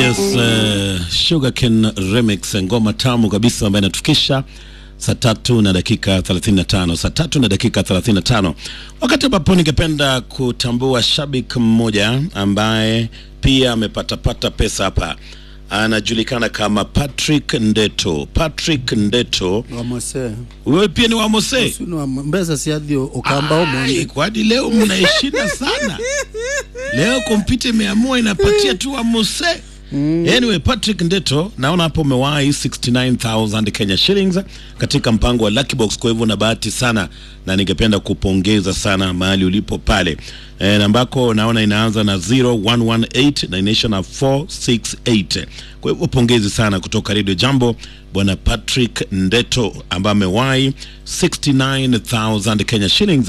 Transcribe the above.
Yes, uh, Sugarcane Remix, ngoma tamu kabisa ambayo inatufikisha saa tatu na dakika 35, saa tatu na dakika 35, wakati ambapo ningependa kutambua shabiki mmoja ambaye pia amepatapata pesa hapa, anajulikana kama Patrick Ndeto. Patrick Ndeto, wamose wewe pia ni wa Mose? sino mbesa siathi ukamba Ai, omonde kwani leo mnaishinda sana leo kompyuta imeamua inapatia tu wa Mose. Anyway, Patrick Ndeto naona hapo umewahi 69000 Kenya shillings katika mpango wa Lucky Box, kwa hivyo na bahati sana na ningependa kupongeza sana mahali ulipo pale. E, nambako naona inaanza na 0118 na inaisha na 468. Kwa hivyo pongezi sana kutoka Radio Jambo bwana Patrick Ndeto ambaye amewahi 69000 Kenya shillings